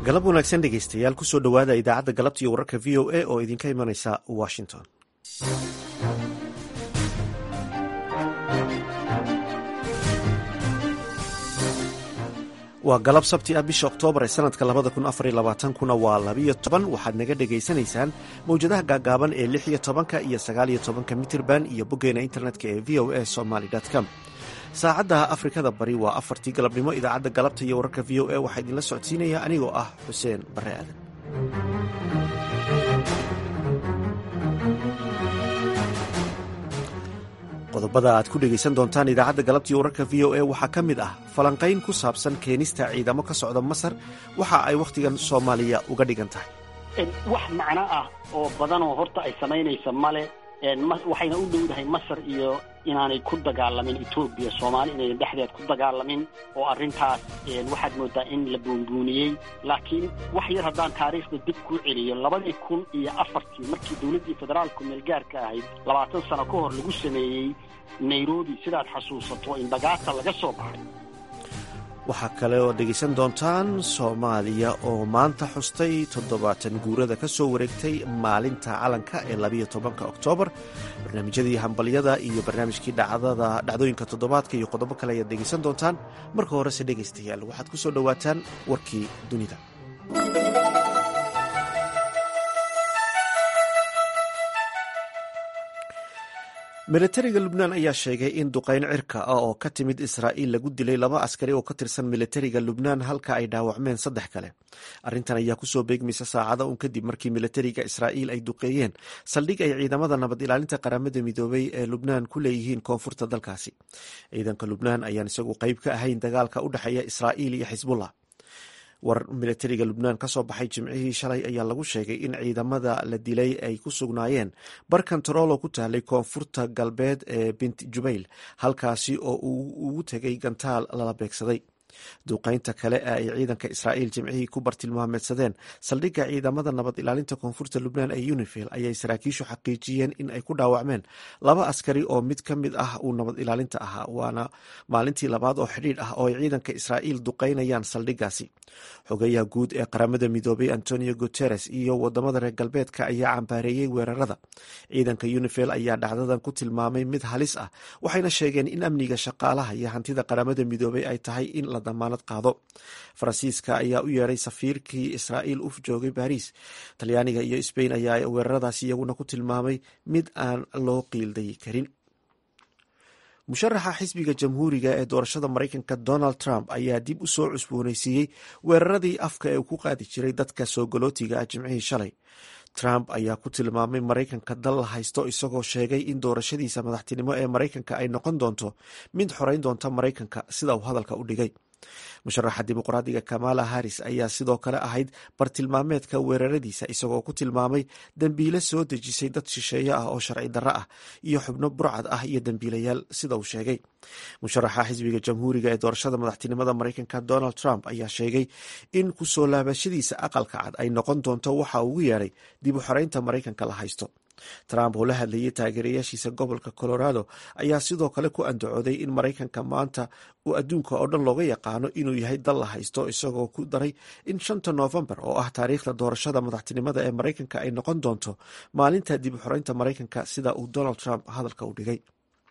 galab wanaagsan dhegaystayaal kusoo dhowaada idaacadda galabta iyo wararka v o a oo idinka imanaysa washington waa galab sabti ah bisha oktoobar ee sanadka labada kun afar iyo labaatankuna waa labiyo toban waxaad naga dhegaysanaysaan mawjadaha gaagaaban ee lix iyo tobanka iyo sagaaliyo tobanka mitirban iyo boggeena internetka ee v o a somaly com saacadda afrikada bari waa afartii galabnimo idaacadda galabta iyo wararka v o a waxaa idinla socodsiinaya anigoo ah xuseen bare aadan qodobada aad ku dhegaysan doontaan idaacadda galabta iyo wararka v o a waxaa ka mid ah falanqayn ku saabsan keenista ciidamo ka socda masar waxa ay wakhtigan soomaaliya uga dhigan tahay wax macno ah oo badanoo horta ay samaynaysa male waxayna u dhowdahay masar iyo inaanay ku dagaalamin etoobiya soomaali inayna dhexdeed ku dagaalamin oo arrintaas waxaad moodaa in la buunbuuniyey laakiin wax yar haddaan taariikhda dib kuu celiyo labadii kun iyo afartii markii dowladdii federaalku meelgaarka ahayd labaatan sano ka hor lagu sameeyey nairobi sidaad xasuusato in bagaata laga soo baxay waxaa kale oo dhegaysan doontaan soomaaliya oo maanta xustay toddobaatan guurada ka soo wareegtay maalinta calanka ee labiyo tobanka oktoobar barnaamijyadii hambalyada iyo barnaamijkii dhacdada dhacdooyinka toddobaadka iyo qodobo kale ayaad dhegaysan doontaan marka horese dhegaystayaal waxaad ku soo dhowaataan warkii dunida militariga lubnaan ayaa sheegay in duqayn cirka ah oo ka timid israa'iil lagu dilay laba askari oo ka tirsan militariga lubnaan halka ay dhaawacmeen saddex kale arrintan ayaa kusoo beegmaysa saacada un kadib markii militariga israa'iil ay duqeeyeen saldhig ay ciidamada nabad ilaalinta qaramada midoobay ee lubnaan ku leeyihiin koonfurta dalkaasi ciidanka lubnaan ayaan isagu qayb ka ahayn dagaalka u dhexeeya israa'iil iyo xisbullah war militariga lubnaan ka soo baxay jimcihii shalay ayaa lagu sheegay in ciidamada la dilay ay ku sugnaayeen bar kontaroolo ku taallay koonfurta galbeed ee bint jubayl halkaasi oo uu ugu tegay gantaal lala beegsaday duqaynta kale ee ay ciidanka israa'iil jimcihii ku bartilmaameedsadeen saldhigga ciidamada nabad ilaalinta koonfurta lubnaan ee unifil ayay saraakiishu xaqiijiyeen in ay ku dhaawacmeen laba askari oo mid ka mid ah uu nabad ilaalinta ahaa waana maalintii labaad oo xidhiidh ah oo ay ciidanka israa'iil duqaynayaan saldhiggaasi xogayaha guud ee qaramada midoobay antonio guteres iyo wadamada reer galbeedka ayaa cambaareeyey weerarada ciidanka unifil ayaa dhacdadan ku tilmaamay mid halis ah waxayna sheegeen in amniga shaqaalaha iyo hantida qaramada midoobay ay tahay in la damaanad qaado faransiiska ayaa u yeeray safiirkii israa'iil u joogay baariis talyaaniga iyo sbain ayaa weeraradaas iyaguna ku tilmaamay mid aan loo qiildayi karin musharaxa xisbiga jamhuuriga ee doorashada maraykanka donald trump ayaa dib u soo cusboonaysiiyey weeraradii afka ee uu ku qaadi jiray dadka soo galootiga ah jimcihii shalay trump ayaa ku tilmaamay maraykanka dal la haysto isagoo sheegay in doorashadiisa madaxtinimo ee maraykanka ay noqon doonto mid xoreyn doonta maraykanka sida uu hadalka u dhigay musharaxa dimuqraadiga kamala harris ayaa sidoo kale ahayd bartilmaameedka weeraradiisa isagoo ku tilmaamay dembiile soo dejisay dad shisheeye ah oo sharci darro ah iyo xubno burcad ah iyo dembiilayaal sida uu sheegay musharaxa xisbiga jamhuuriga ee doorashada madaxtinimada maraykanka donald trump ayaa sheegay in kusoo laabashadiisa aqalka cad ay noqon doonto waxa ugu yeeray dib u xoreynta maraykanka la haysto trump oo la hadlayay taageerayaashiisa gobolka colorado ayaa sidoo kale ku andacooday in maraykanka maanta uu adduunka oo dhan looga yaqaano inuu yahay dal la haysto isagoo ku daray in shanta noofembar oo ah taariikhda doorashada madaxtinimada ee maraykanka ay noqon doonto maalinta dib u xoreynta maraykanka sida uu donald trump hadalka u dhigay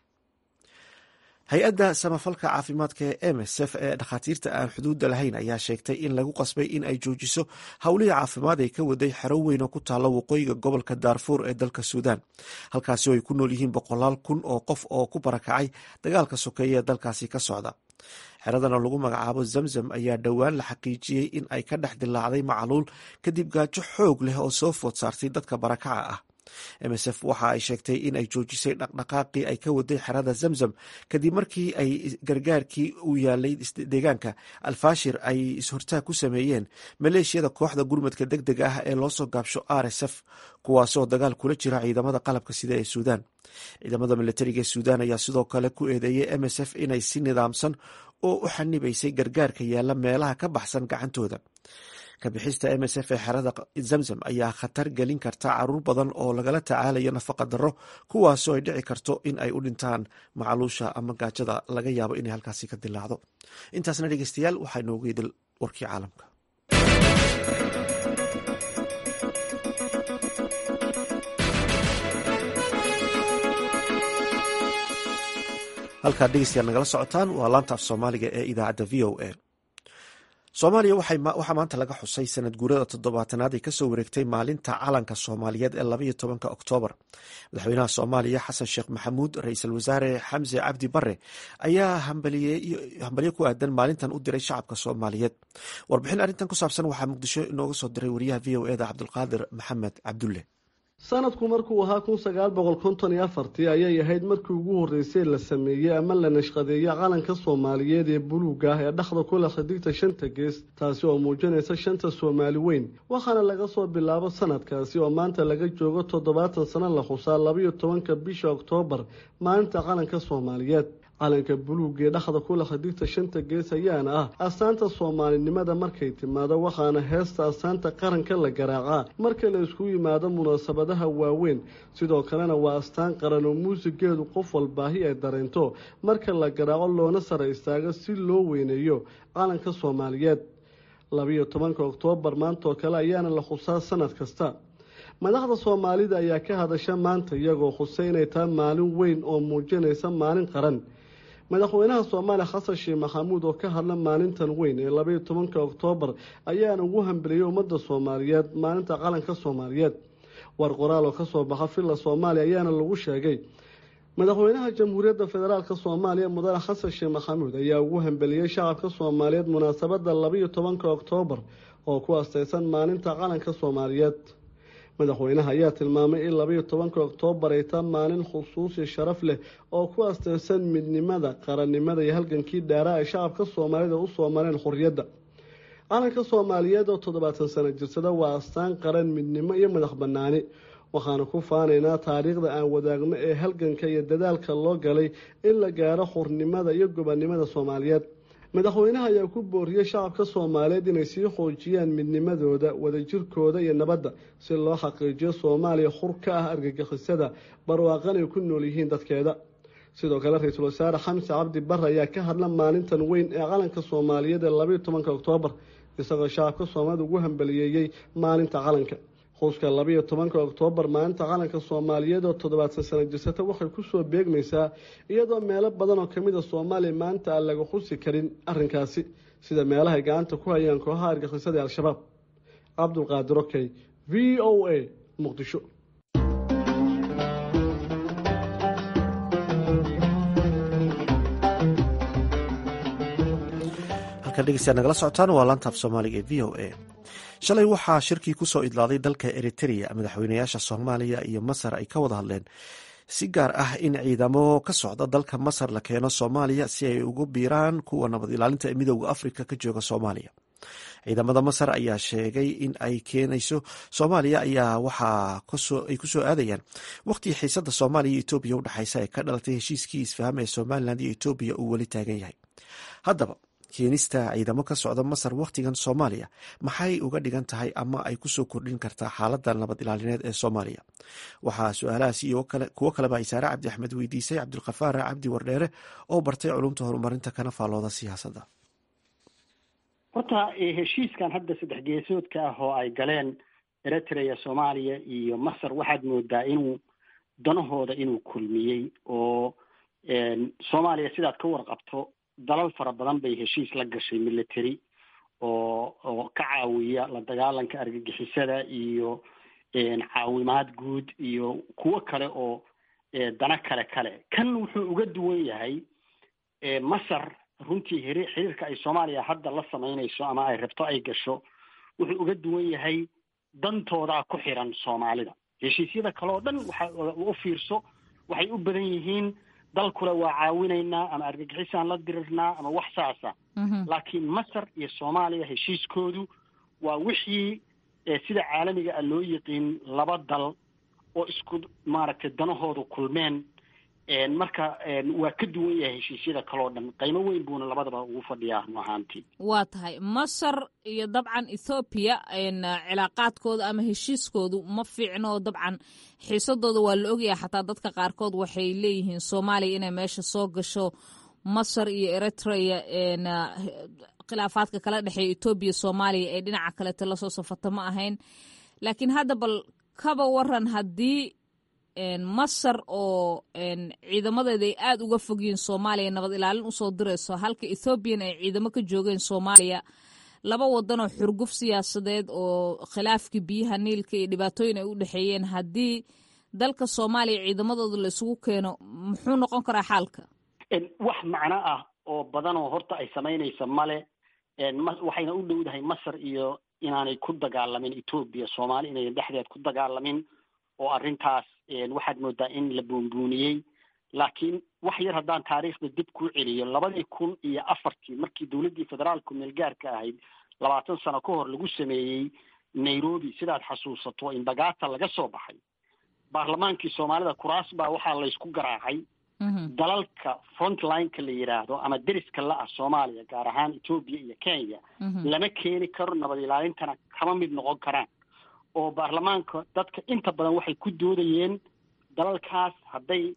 hay-adda samafalka caafimaadka ee msf ee dhakhaatiirta aan xuduudda lahayn ayaa sheegtay in lagu qasbay in ay joojiso howlihii caafimaad ay ka waday xero weyn oo ku taalla waqooyiga gobolka daarfuur ee dalka suudaan halkaasi oo ay ku nool yihiin boqolaal kun oo qof oo ku barakacay dagaalka sokeeye ee dalkaasi ka socda xeradan oo lagu magacaabo zamzam ayaa dhowaan la xaqiijiyey in ay ka dhex dilaacday macluul kadib gaajo xoog leh oo soo food saartay dadka barakaca ah msf waxa ay sheegtay in ay joojisay dhaqdhaqaaqii ay ka waday xerada zamzam kadib markii ay gargaarkii u yaalay deegaanka alfashir ay is-hortaag ku sameeyeen maleeshiyada kooxda gurmadka deg dega ah ee loosoo gaabsho r s f kuwaasoo dagaal kula jira ciidamada qalabka sida ee suudaan ciidamada militariga ee suudaan ayaa sidoo kale ku eedeeyay msf inay si nidaamsan oo u xanibaysay gargaarka yaalla meelaha ka baxsan gacantooda kabixista msf ee xerada zamzam ayaa khatar gelin karta caruur badan oo lagala tacaalayo nafaqa darro kuwaasoo ay dhici karto in ay u dhintaan macluusha ama gaajada laga yaabo inay halkaasi ka dilaacdo intaasna dhegeystayaal waxaa inoogu idil warkii caalamka halkaad dhegeystayaal nagala socotaan waa laanta af soomaaliga ee idaacadda v o a soomaaliya waxaa maanta laga xusay sanad guurada toddobaatanaad ay kasoo wareegtay maalinta calanka soomaaliyeed ee labaiyo tobanka oktoobar madaxweynaha soomaaliya xasan sheekh maxamuud ra-iisul wasaare xamse cabdi bare ayaa hambalyo ku aadan maalintan u diray shacabka soomaaliyeed warbixin arrintan ku saabsan waxaa muqdisho inooga soo diray wariyaha v o eda cabdulqaadir maxamed cabdulle sanadku markuu ahaa kun sagaal boqol konton iyo afartii ayay ahayd markii ugu horreysay la sameeyey ama la nashqadeeyey calanka soomaaliyeed ee buluuga ah ee dhexda ku leh xidigta shanta gees taasi oo muujinaysa shanta soomaali weyn waxaana laga soo bilaabo sanadkaasi oo maanta laga joogo toddobaatan sano la xusaa labayo tobanka bisha oktoobar maalinta calanka soomaaliyeed calanka buluuga ee dhexda ku leh xidigta shanta gees ayaana ah astaanta soomaalinimada markay timaado waxaana heesta astaanta qaranka la garaacaa marka la isku yimaado munaasabadaha waaweyn sidoo kalena waa astaan qaran oo muusigeedu qof walbaahi ay dareento marka la garaaco loona sara istaago si loo weyneeyo calanka soomaaliyeed labiyo tobanka oktoobar maantaoo kale ayaana la xusaa sanad kasta madaxda soomaalida ayaa ka hadasha maanta iyagoo xusay inay tahay maalin weyn oo muujinaysa maalin qaran madaxweynaha soomaaliya xasan sheekh maxamuud oo ka hadla maalintan weyn ee labaiyo tobanka oktoobar ayaana ugu hambeliyey ummadda soomaaliyeed maalinta calanka soomaaliyeed war qoraal oo kasoo baxa villa soomaaliya ayaana lagu sheegay madaxweynaha jamhuuriyadda federaalk soomaaliya mudane xasan sheekh maxamuud ayaa ugu hambeliyey shacabka soomaaliyeed munaasabada labaiyo tobanka oktoobar oo ku asteysan maalinta calanka soomaaliyeed madaxweynaha ayaa tilmaamay in labaiyo tobanka oktoobar ay taa maalin khusuusi sharaf leh oo ku asteysan midnimada qarannimada iyo halgankii dhaaraa ay shacabka soomaalida usoo mareen xorriyadda calanka soomaaliyeed oo toddobaatan sano jirsada waa astaan qaran midnimo iyo madax bannaani waxaanu ku faanaynaa taariikhda aan wadaagno ee halganka iyo dadaalka loo galay in la gaaro xurnimada iyo gobannimada soomaaliyeed madaxweynaha ayaa ku booriyey shacabka soomaaliyeed inay sii xoojiyaan midnimadooda wadajirkooda iyo nabadda si loo xaqiijiyo soomaaliya xur ka ah argagixisada barwaaqan ay ku nool yihiin dadkeeda sidoo kale ra-iisul wasaare xamse cabdi bare ayaa ka hadla maalintan weyn ee calanka soomaaliyeed ee labaiyo tobanka oktoobar isagoo shacabka soomaalida ugu hambaliyeeyey maalinta calanka xuska labaiyo tobanka oktoobar maalinta calanka soomaaliyeed oo toddobaatan sano jirsata waxay kusoo beegmaysaa iyadoo meelo badan oo kamid a soomaaliya maanta aan laga xusi karin arrinkaasi sida meelahay gacanta ku hayaan kooxaha argixisada ee al-shabaab cabdulqaadir okey v o a muqdisho halkan dhegeystayaad nagala socotaan waa laantaaf soomaaliga ee v o a shalay waxaa shirkii ku soo idlaaday dalka eritrea madaxweynayaasha soomaaliya iyo masar ay ka wada hadleen si gaar ah in ciidamo ka socda dalka masar la keeno soomaaliya si ay ugu biiraan kuwa nabad ilaalinta ee midooda afrika ka jooga soomaaliya ciidamada masar ayaa sheegay in ay keenayso soomaaliya ayaa waxa ay kusoo aadayaan waqhtii xiisada soomaaliya iyo etoobiya udhexeysa ee ka dhalatay heshiiskii isfaham ee somalilan iyo etoobiya uu weli taagan yahay haddaba keenista ciidamo ka socda masar wakhtigan soomaaliya maxay uga dhigan tahay ama ay kusoo kordhin kartaa xaalada nabad ilaalineed ee soomaaliya waxaa su-aalahaas iyo kuwo kaleba ay saare cabdi axmed weydiisay cabdulkhafaar cabdi wardheere oo bartay culumta horumarinta kana faallooda siyaasadda horta heshiiskan hadda saddex geesoodka ah oo ay galeen eritrea soomaaliya iyo masar waxaad moodaa inuu danahooda inuu kulmiyey oo soomaaliya sidaad ka warqabto dalal fara badan bay heshiis la gashay military oo oo ka caawiya la dagaalanka argagixisada iyo caawimaad guud iyo kuwo kale oo dana kale kale kan wuxuu uga duwan yahay masar runtii hiri xiriirka ay soomaaliya hadda la samaynayso ama ay rabto ay gasho wuxuu uga duwan yahay dantoodaa ku xiran soomaalida heshiisyada kale oo dhan waxa u fiirso waxay u badan yihiin dalkule waa caawinaynaa ama argagixisaan la dirirnaa ama wax saasa laakiin masar iyo soomaaliya heshiiskoodu waa wixii sida caalamiga ah loo yiqiin laba dal oo isku maaragtay danahoodu kulmeen marka waa ka duwan yahay heshiisyada kaleo dhan qiimo weyn buuna labadaba ugu fadhiyaa run ahaantii waa tahay masar iyo dabcan ethoobiya cilaaqaadkooda ama heshiiskoodu ma fiicno oo dabcan xiisadooda waa la ogyahay xataa dadka qaarkood waxay leeyihiin soomaaliya inay meesha soo gasho masar iyo eritrea khilaafaadka kala dhexeeya etoobiya soomaaliya ee dhinaca kaleeto lasoo safato ma ahayn laakiin hadda bal kaba waran haddii masar oo ciidamadeeda ay aada uga fogyihiin soomaaliya nabad ilaalin usoo dirayso halka ethoobiyan ay ciidamo ka joogeen soomaaliya laba wadan oo xurguf siyaasadeed oo khilaafkii biyaha niilka iyo dhibaatooyin ay u dhexeeyeen haddii dalka soomaaliya ciidamadooda la isugu keeno muxuu noqon karaa xaalka wax macno ah oo badan oo horta ay samaynaysa male waxayna u dhowdahay masar iyo inaanay ku dagaalamin etoobiya soomaali inayan dhexdeed ku dagaalamin oo arrintaas waxaad moodaa in la buunbuuniyey laakiin wax yar haddaan taariikhda dib kuu celiyo labadii kun iyo afartii markii dowladdii federaalku meelgaarka ahayd labaatan sano ka hor lagu sameeyey nairobi sidaad xasuusato in bagaata laga soo baxay baarlamaankii soomaalida kuraas baa waxaa laysku garaacay dalalka frontlineka la yidhaahdo ama deriska la-ah soomaaliya gaar ahaan etoobiya iyo kenya lama keeni karo nabad ilaalintana kama mid noqon karaan oo baarlamaanka dadka inta badan waxay ku doodayeen dalalkaas hadday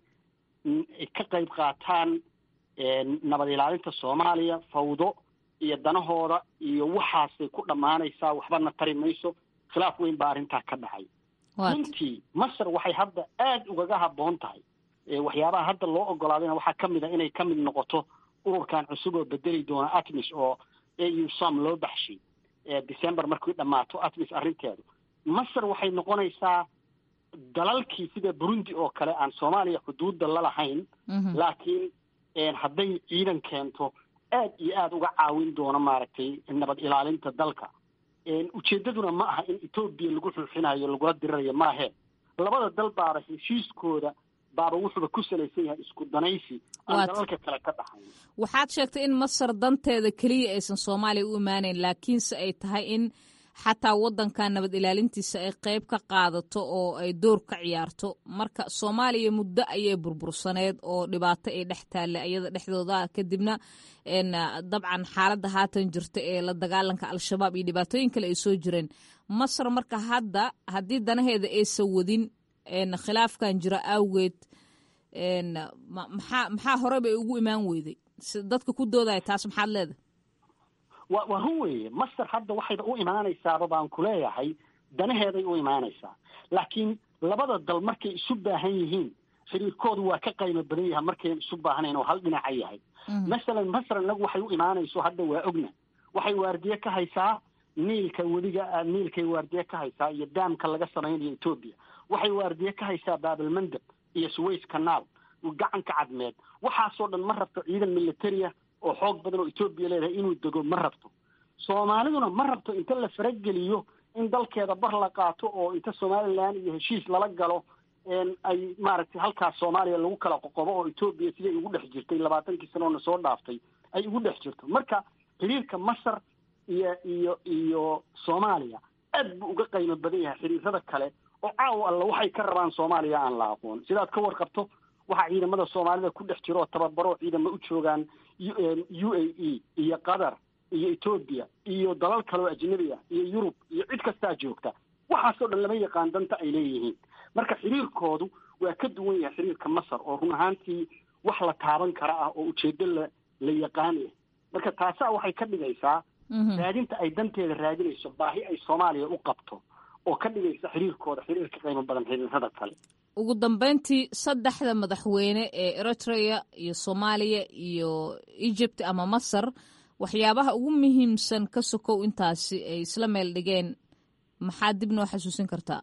ka qayb qaataan nabad ilaalinta soomaaliya fawdo iyo danahooda iyo waxaasay ku dhammaanaysaa waxbana tari mayso khilaaf weyn baa arrintaa ka dhacay runtii masar waxay hadda aada ugaga habboon tahay waxyaabaha hadda loo ogolaadayna waxaa ka mid a inay ka mid noqoto ururkan cusub oo bedeli doona atmis oo a u som loo baxshay december markii dhammaato atmis arrinteedu masar waxay noqonaysaa dalalkii sida burundi oo kale aan soomaaliya xuduudda la lahayn laakiin hadday ciidan keento aad iyo aada uga caawin doono maaragtay nabad ilaalinta dalka ujeeddaduna ma aha in etoobiya lagu xuuxinayo lagula dirirayo maahe labada dal baaba heshiiskooda baaba wuxuuba ku salaysan yahay isku danaysi aan dalalka kale ka dhaxayn waxaad sheegtay in masar danteeda keliya aysan soomaaliya u imaanayn laakiinse ay tahay in xataa waddanka nabad ilaalintiisa ay qayb ka qaadato oo ay door ka ciyaarto marka soomaaliya muddo ayay burbursaneed oo dhibaato ay dhex taalla iyada dhexdooda kadibna dabcan xaaladda haatan jirta ee la dagaalanka al-shabaab iyo dhibaatooyin kale ay soo jireen masar marka hadda haddii danaheeda aysan wadin khilaafkan jira awgeed maxaa maxaa hore bay ugu imaan weyday dadka ku doodaya taas maxaad leedahay wa waa run weeye masar hadda waxayba u imaanaysaaba baan ku leeyahay danaheeday u imaanaysaa laakiin labada dal markay isu baahan yihiin xiriirkoodu waa ka qaymo badan yahay markayn isu baahnayn oo hal dhinaca yahay masalan masar inagu waxay u imaanayso hadda waa ogna waxay waardiye ka haysaa niilka wediga niilkay waardiye ka haysaa iyo daamka laga samaynayo etoobiya waxay waardiye ka haysaa baabalmandab iyo suways canaal gacanka cadmeed waxaasoo dhan ma rabto ciidan militaria oo xoog badan oo etoobiya leedahay inuu dego ma rabto soomaaliduna ma rabto inta la farageliyo in dalkeeda bar la qaato oo inta somalilan iyo heshiis lala galo ay maaragtay halkaas soomaaliya lagu kala qoqobo oo etoobiya siday ugu dhex jirtay labaatankii sanoona soo dhaaftay ay ugu dhex jirto marka xiriirka masar iyo iyo iyo soomaaliya aad buu uga qaymo badan yahay xiriirada kale oo caawa alla waxay ka rabaan soomaaliya aan la aqoon sidaad ka warqabto waxaa ciidamada soomaalida ku dhex jiro oo tababaro ciidamo u joogaan u a e iyo qatar iyo etoobiya iyo dalal kale oo ajnabi ah iyo yurub iyo cid kastaa joogta waxaasoo dhan lama yaqaan danta ay leeyihiin marka xiriirkoodu waa ka duwan yahay xiriirka masar oo run ahaantii wax la taaban kara ah oo ujeedo la la yaqaanaya marka taasaa waxay ka dhigaysaa raadinta ay danteeda raadinayso baahi ay soomaaliya u qabto oo ka dhigaysa xiriirkooda xiriir ka qiimo badan xiriirada kale ugu dambeyntii saddexda madaxweyne ee eritrea iyo soomaaliya iyo egypt ama masar waxyaabaha ugu muhiimsan ka sokow intaasi ay isla meel dhigeen maxaa dib noo xasuusin kartaa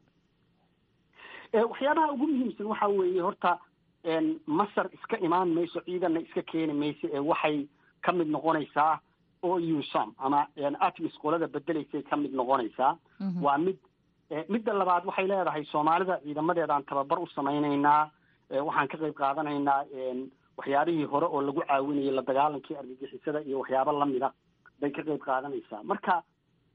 waxyaabaha ugu muhiimsan waxa weeye horta masar iska imaan mayso ciidanna iska keeni mayso ee waxay ka mid noqonaysaa o u som ama atmis qolada bedelaysay ka mid noqonaysaa waa mid midda labaad waxay leedahay soomaalida ciidamadeedaan tababar u samaynaynaa waxaan ka qayb qaadanaynaa waxyaabihii hore oo lagu caawinayay la dagaalankii argagixisada iyo waxyaabo lamida bay ka qayb qaadanaysaa marka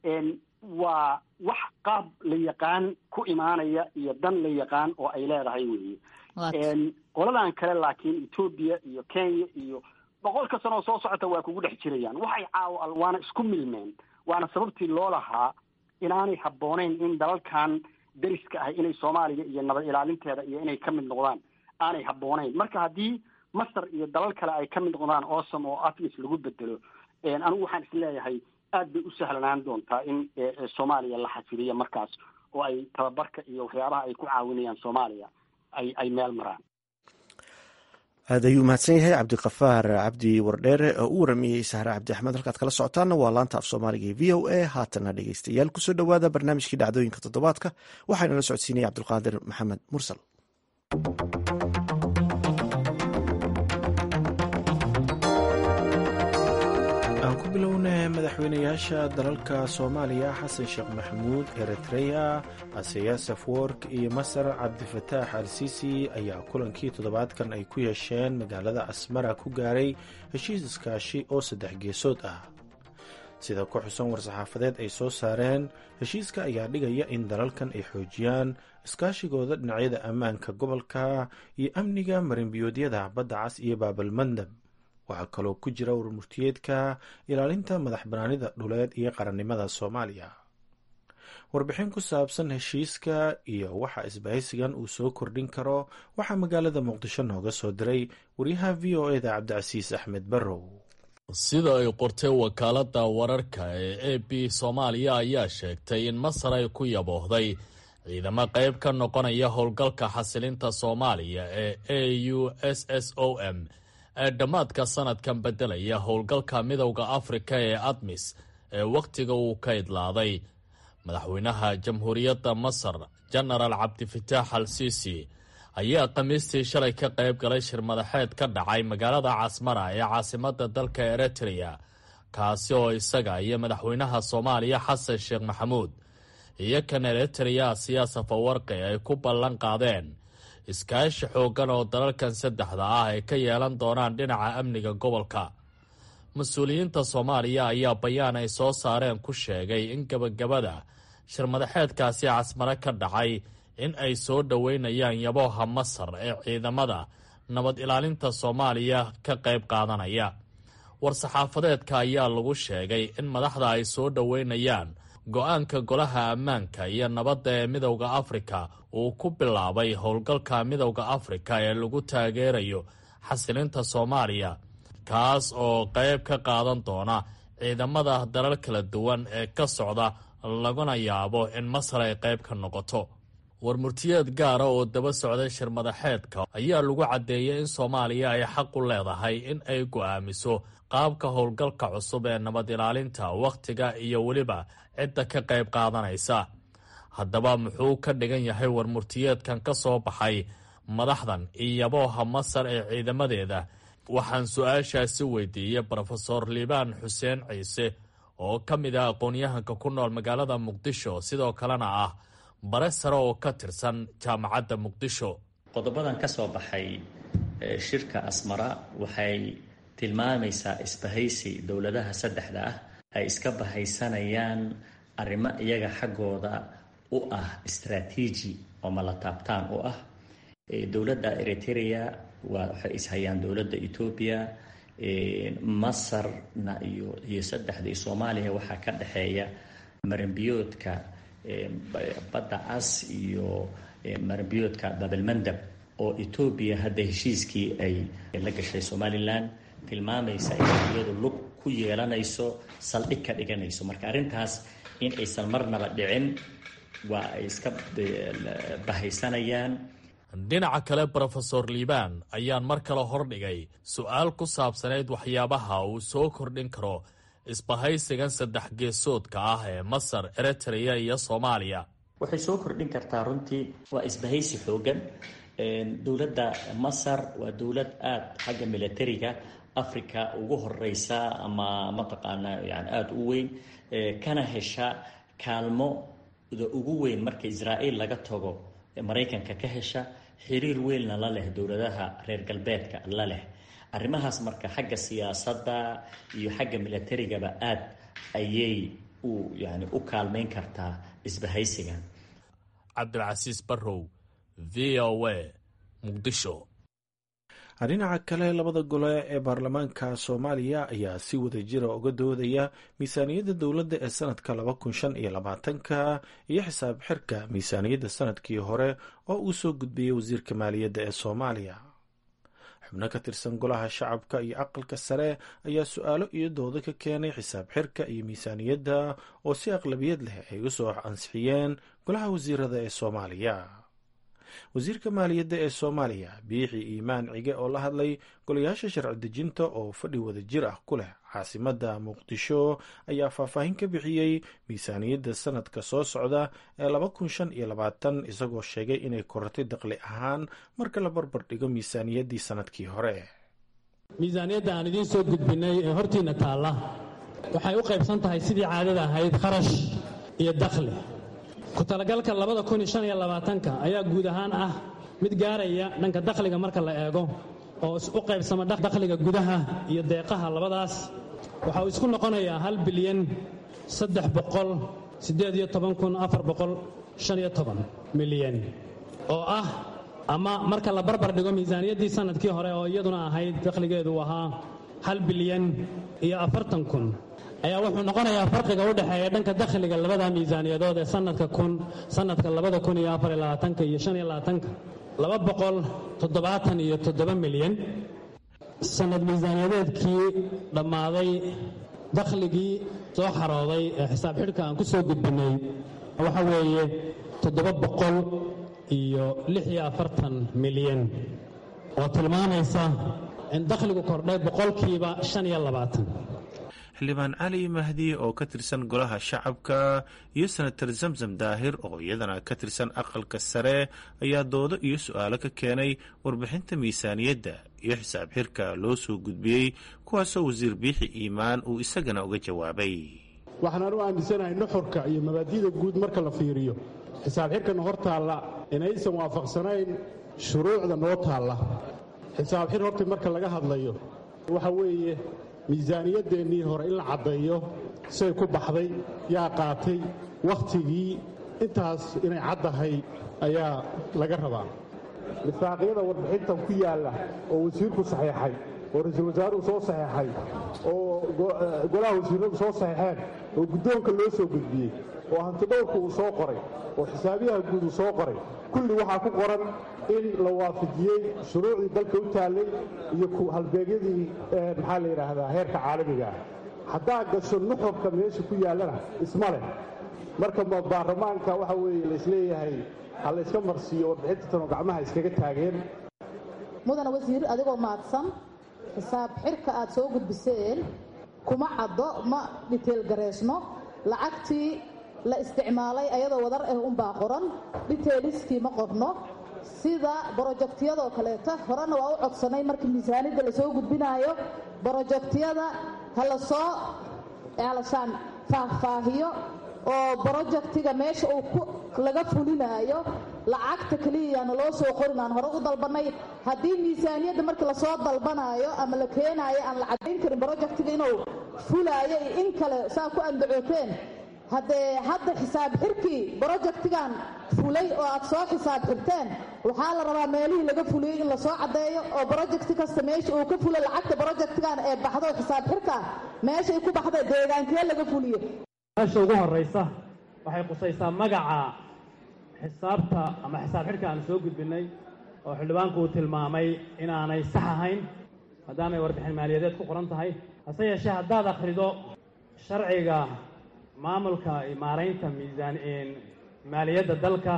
waa wax qaab la yaqaan ku imaanaya iyo dan la yaqaan oo ay leedahay weeye qoladan kale laakiin etoobiya iyo kenya iyo boqolka sanoo soo socota waa kugu dhex jirayaan waxay caawa waana isku milmeen waana sababtii loo lahaa inaanay habbooneyn in dalalkan deriska ah inay soomaaliya iyo nabad ilaalinteeda iyo inay ka mid noqdaan aanay habbooneyn marka haddii masar iyo dalal kale ay ka mid noqdaan awesome oo atmis lagu bedelo anigu waxaan isleeyahay aad bay u sahlanaan doontaa in soomaaliya la xasiliyo markaas oo ay tababarka iyo waxyaabaha ay ku caawinayaan soomaaliya ay ay meel maraan aad ayuu mahadsan yahay cabdikafaar cabdi wardheere oo u waramayey sahre cabdi axmed halkaad kala socotaanna waa laanta af soomaaliga ee v o a haatana dhegeystayaal kusoo dhowaada barnaamijkii dhacdooyinka toddobaadka waxaana la socodsiinaya cabdulqaadir maxamed mursal aan ku bilownay madaxweynayaasha dalalka soomaaliya xasan sheekh maxamuud eritreya aseyas afwork iyo masar cabdifataax al sisi ayaa kulankii toddobaadkan ay ku yeesheen magaalada asmara ku gaaray heshiis iskaashi oo saddex geesood ah sida ku xusan war-saxaafadeed ay soo saareen heshiiska ayaa dhigaya in dalalkan ay xoojiyaan iskaashigooda dhinacyada ammaanka gobolka iyo amniga marinbiyoodyada badda cas iyo baabalmandab waxaa kaloo ku jira warmurtiyeedka ilaalinta madax banaanida dhuleed iyo qarannimada soomaaliya warbixin ku saabsan heshiiska iyo waxa isbahaysigan uu soo kordhin karo waxaa magaalada muqdisho nooga soo diray wariyaha v o eda cabdicasiis axmed barrow sida ay qortay wakaaladda wararka ee a b soomaaliya ayaa sheegtay in masar ay ku yaboohday ciidamo qayb ka noqonaya howlgalka xasilinta soomaaliya ee a u s s o m ee dhammaadka sanadkan beddelaya howlgalka midowda afrika ee admis ee wakhtiga uu ka idlaaday madaxweynaha jamhuuriyadda masar jenaraal cabdifataax al siisi ayaa khamiistii shalay ka qayb galay shir madaxeed ka dhacay magaalada casmara ee caasimadda dalka eritreya kaasi oo isaga iyo madaxweynaha soomaaliya xasan sheekh maxamuud iyo kan eritreya siyaasa fawarqi ay ku ballan qaadeen iskaashi xooggan oo dalalkan saddexda ah ay ka yeelan doonaan dhinaca amniga gobolka mas-uuliyiinta soomaaliya ayaa bayaan ay soo saareen ku sheegay in gebagabada shir madaxeedkaasi casmare ka dhacay in ay soo dhoweynayaan yabooha masar ee ciidamada nabad ilaalinta soomaaliya ka qayb qaadanaya war-saxaafadeedka ayaa lagu sheegay in madaxda ay soo dhoweynayaan go-aanka golaha ammaanka iyo nabadda ee midowda afrika uu ku bilaabay howlgalka midowda afrika ee lagu taageerayo xasilinta soomaaliya kaas oo qayb ka qaadan doona ciidamada dalal kala duwan ee ka socda laguna yaabo in masar ay qayb ka noqoto warmurtiyeed gaara oo daba socday shir madaxeedka ayaa lagu caddeeyay in soomaaliya ay xaq u leedahay in ay go'aamiso qaabka howlgalka cusub ee nabad ilaalinta wakhtiga iyo weliba cidda ka qayb qaadanaysa haddaba muxuu ka dhigan yahay warmurtiyeedkan ka soo baxay madaxdan iyo yabooha masar ee ciidamadeeda waxaan su-aashaasi weydiiyey brofesor liibaan xuseen ciise oo ka mid ah aqoon-yahanka ku nool magaalada muqdisho sidoo kalena ah bare sare oo ka tirsan jaamacadda muqdisho qodobadan ka soo baxay shirka asmara waxay tilmaamaysaa isbahaysi dowladaha saddexda ah ay iska bahaysanayaan arrimo iyaga xaggooda u ah istraatiiji oo malataabtaan u ah dowladda eritrea waxay ishayaan dowladda etoobiya masarna iyo iyo saddexda iyo soomaaliya waxaa ka dhexeeya maranbiyoodka badda cas iyo maranbiyoodka babalmandab oo etoobiya hadda heshiiskii ay la gashay somalilan tilmaamaysa inay iyadu lug ku yeelanayso saldhig ka dhiganayso marka arrintaas in aysan marnaba dhicin waa ay iska bahaysanayaan dhinaca kale brofesor liibaan ayaan mar kale hordhigay su-aal ku saabsanayd waxyaabaha uu soo kordhin karo isbahaysigan saddex geesoodka ah ee masar eritrea iyo soomaaliya waxay soo kordhin kartaa runtii waa isbahaysi xoogan dowladda masar waa dowlad aada xagga militariga africa ugu horeysa ama mataqaanaa yani aada u weyn kana hesha kaalmoda ugu weyn marka israa'iil laga tago maraykanka ka hesha xiriir weynna la leh dowladaha reer galbeedka la leh arrimahaas marka xagga siyaasadda iyo xagga militarigaba aada ayay u yani u kaalmeyn kartaa isbahaysigan cabdilcasiis barrow v o a muqdisho dhinaca kale labada gole ee baarlamaanka soomaaliya ayaa si wada jira uga doodaya miisaaniyadda dowladda ee sanadka laba kun shan iyo labaatanka iyo xisaab xirka miisaaniyadda sanadkii hore oo uu soo gudbiyey wasiirka maaliyadda ee soomaaliya xubno ka tirsan golaha shacabka iyo aqalka sare ayaa su-aalo iyo doodo ka keenay xisaab xirka iyo miisaaniyadda oo si aqlabiyad leh ay u soo ansixiyeen golaha wasiirada ee soomaaliya wasiirka maaliyadda ee soomaaliya biixi iimaan cige oo la hadlay golayaasha sharci dejinta oo fadhi wada jir ah ku leh caasimadda muqdisho ayaa faahfaahin ka bixiyey miisaaniyadda sanadka soo socda ee laba kun shan iyo labaatan isagoo sheegay inay korortay daqli ahaan marka la barbar dhigo miisaaniyaddii sanadkii hore miisaaniyadda aan idiin soo gudbinay ee hortiinna taalla waxay u qaybsan tahay sidii caadada ahayd kharash iyo dakhli ku talagalka labada kun iyo shan iyo labaatanka ayaa guud ahaan ah mid gaaraya dhanka dakhliga marka la eego oo u qaybsama dakhliga gudaha iyo deeqaha labadaas waxa uu isku noqonayaa hal bilyan saddex boqol siddeed iyo toban kun afar boqol shan iyo toban milyan oo ah ama marka la barbar dhigo miisaaniyaddii sanadkii hore oo iyaduna ahayd dakhligeedu ahaa hal bilyan iyo afartan kun ayaa wuxuu noqonayaa farqiga u dhexeeya dhanka dakhliga labada miisaaniyadood ee sanadka kun sanadka labada kun iyo afar iyo labaatanka iyo shan iyo labaatanka laba boqol toddobaatan iyo toddoba milyan sanad miisaaniyadeedkii dhammaaday dakhligii soo xarooday ee xisaab xidhka aan ku soo gudbinnay waxa weeye toddoba boqol iyo lix iyo afartan milyan oo tilmaamaysa in dakhligu kordhay boqolkiiba shan iyo labaatan xildhibaan cali mahdi oo ka tirsan golaha shacabka iyo senatar zamzam daahir oo iyadana ka tirsan aqalka sare ayaa doodo iyo su-aalo ka keenay warbixinta miisaaniyadda iyo xisaab xirka loo soo gudbiyey kuwaasoo wasiir biixi iimaan uu isagana uga jawaabay waxaan u aaminsanahay nuxurka iyo mabaadi'da guud marka la fiiriyo xisaab xirkana hor taalla inaysan waafaqsanayn shuruucda noo taalla xisaab xir horta marka laga hadlayo waxa weeye miisaaniyadeennii hore in la caddeeyo say ku baxday yaa qaatay wakhtigii intaas inay caddahay ayaa laga rabaa misaaqyada warbixintan ku yaalla oo wasiirku saxiixay oo ra-iisul wasaaruhu soo saxiixay oo golaha wasiiradu soo saxiixeen oo guddoonka loo soo gudbiyey oo hantidhowrku uu soo qoray oo xisaabiyaha guud uu soo qoray kulli waxaa ku qoran in la waafajiyey shuruucdii dalka u taallay iyo halbeegyadii maxaa la yidhaahdaa heerka caalamiga ah haddaa gasho nuxurka meesha ku yaallana isma leh marka baarlamaanka waxa weeye laisleeyahay ha la yska marsiiyo warbixinta tanoo gacmaha iskaga taageen mudana wasiir adigoo mahadsan xisaab xirka aad soo gudbiseen kuma caddo ma dhiteel gareysno lacagtii la isticmaalay ayadoo wadar ah unbaa qoran dhiteeliskii ma qorno sida brojektiyadoo kaleeta horena waa u codsanay markii miisaanidda lasoo gudbinaayo brojektiyada ha la soo alashaan faahfaahiyo oo brojektiga meesha uu laga fulinaayo lacagta keliyayaana loo soo qorin aan hore u dalbanay haddii miisaaniyadda markii lasoo dalbanaayo ama la keenaayo aan la caddayn karin brojektiga inuu fulaayo iyo in kale saa ku andacooteen haddee hadda xisaab xirkii brojektigan fulay oo aad soo xisaab xirteen waxaa la rabaa meelihii laga fuliyey in lasoo caddeeyo oo brojekti kasta meesha uu ka fulay lacagta brojektigan ee baxdo xisaab xirka meeshay ku baxda deegaankee laga fuliyo meesha ugu horraysa waxay qusaysaa magaca xisaabta ama xisaab xidhka aan soo gudbinnay oo xildhibaanku uu tilmaamay inaanay sax ahayn maadaamay warbixin maaliyadeed ku qoran tahay hase yeeshee haddaad akhrido sharciga maamulka maaraynta miisaan maaliyadda dalka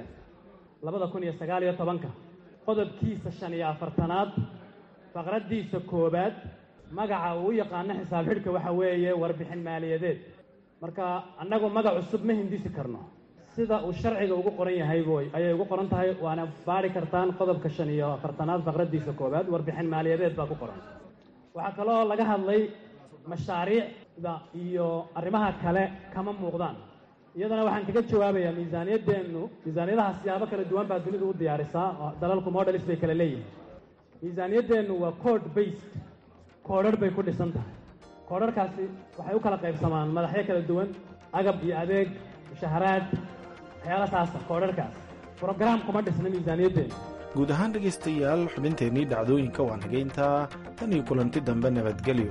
labada kun iyo sagaal iyo tobanka qodobkiisa shan iyo afartanaad faqraddiisa koowaad magaca uu u yaqaano xisaab xidhka waxa weeye warbixin maaliyadeed marka annagu magac cusub ma hindisi karno sida uu sharciga ugu qoran yahay ayay ugu qoran tahay waana baari kartaan qodobka shan iyo afartanaad faqraddiisa koowaad warbixin maaliyadeed baa ku qoran waxaa kaloo laga hadlay mashaariicda iyo arrimaha kale kama muuqdaan iyadana waxaan kaga jawaabayaa miisaaniyaddeennu miisaaniyadaha siyaabo kala duwan baa dunidu u diyaarisaa oo dalalku modelis bay kala leeyihin miisaaniyaddeennu waa code based koodharh bay ku dhisan tahay koodharhkaasi waxay u kala qaybsamaan madaxyo kala duwan agab iyo adeeg mushaharaad waxyaala saasa koodharhkaas brograam kuma dhisna miisaaniyaddeenu guud ahaan dhegaystayaal xubinteennii dhacdooyinka waan hageyntaa tan iyo kulanti dambe nabadgelyo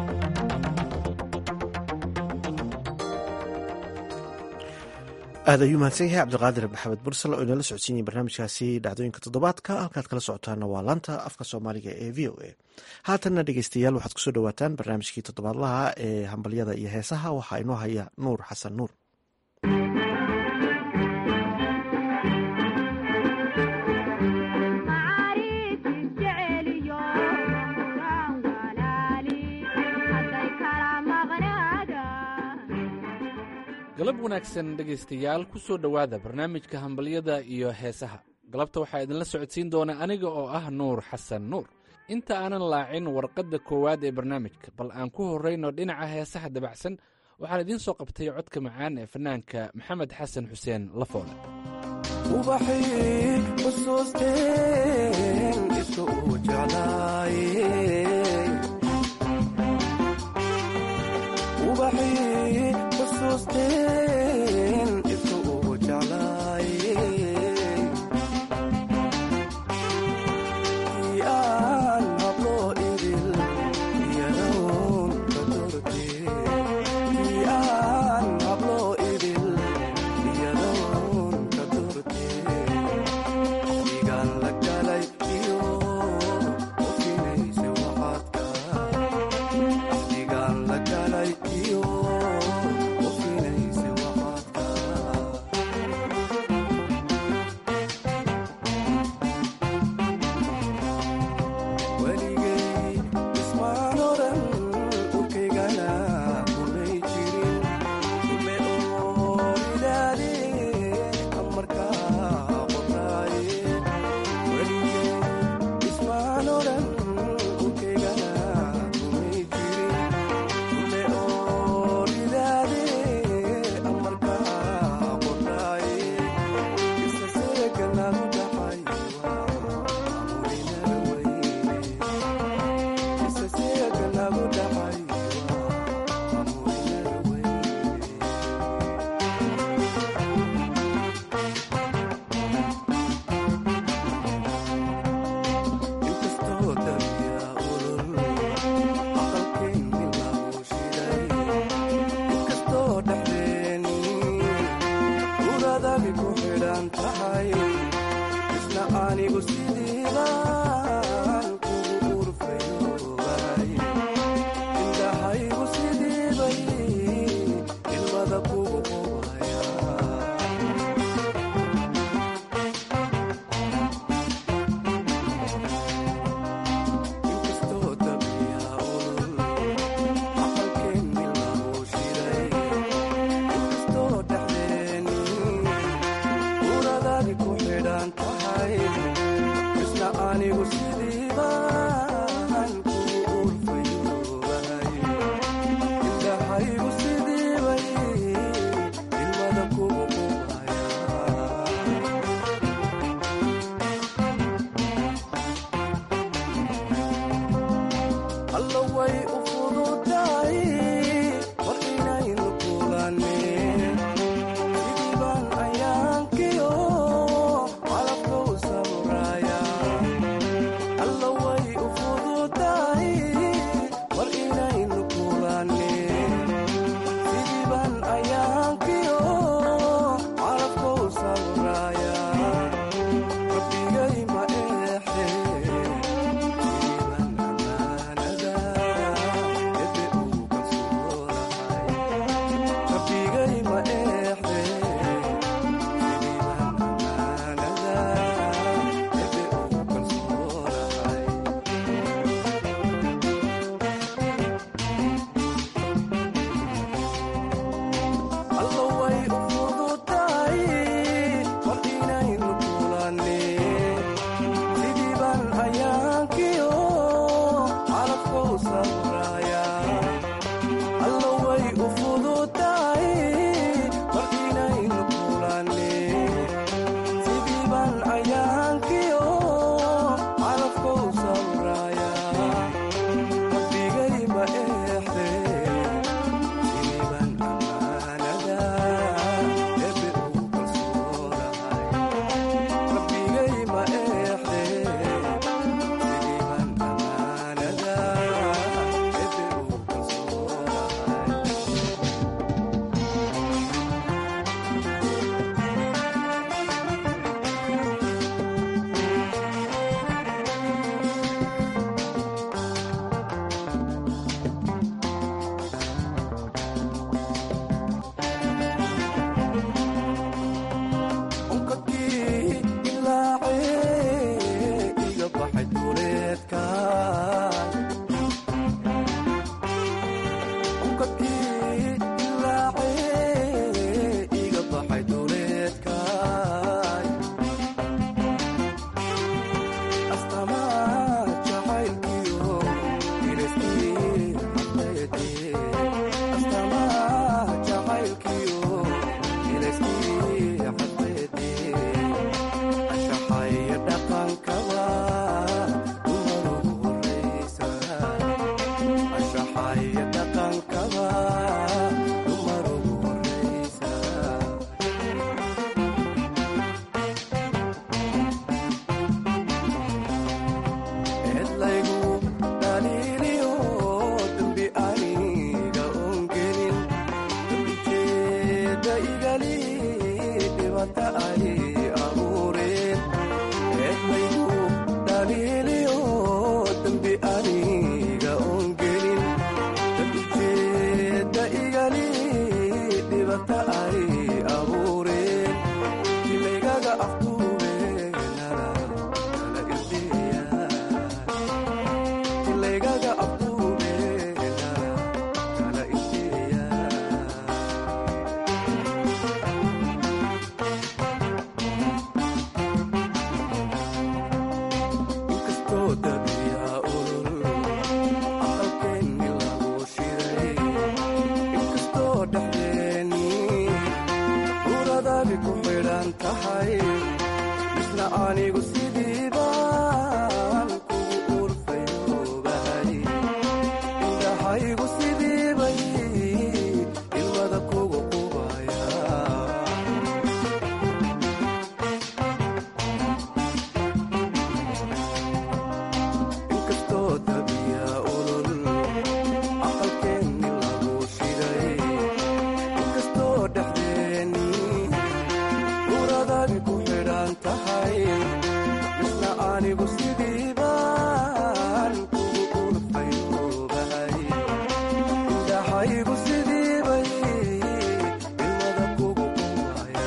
aad ayuu mahadsan yahay cabdiqaadir maxamed bursal oo inala socodsiinaya barnaamijkaasi dhacdooyinka toddobaadka halkaad kala socotaana waa laanta afka soomaaliga ee v o a haatanna dhegeystayaal waxaad kusoo dhawaataan barnaamijkii toddobaadlaha ee hambalyada iyo heesaha waxaa inoo haya nuur xasan nuur galab wanaagsan dhegaystayaal ku soo dhowaada barnaamijka hambalyada iyo heesaha galabta waxaa idinla socodsiin doona aniga oo ah nuur xasan nuur inta aanan laacin warqadda koowaad ee barnaamijka bal aan ku horrayno dhinaca heesaha dabacsan waxaan idiin soo qabtay codka macaan ee fanaanka maxamed xasan xuseen lafoole Hello, way ku xidhan tahay misna anigu sidiibaan kugu urfayoobahay indhahaygu sidiibay ilmada kugu qubaya inkastoo tabiya olol aqalkeenni lagu shiday inkastoo dhexdeenni uradadi ku xidhan tahay misna anigu sidiibaan kugu urfayoobahay indhahaygu sidiibay ilmada kugu qubaya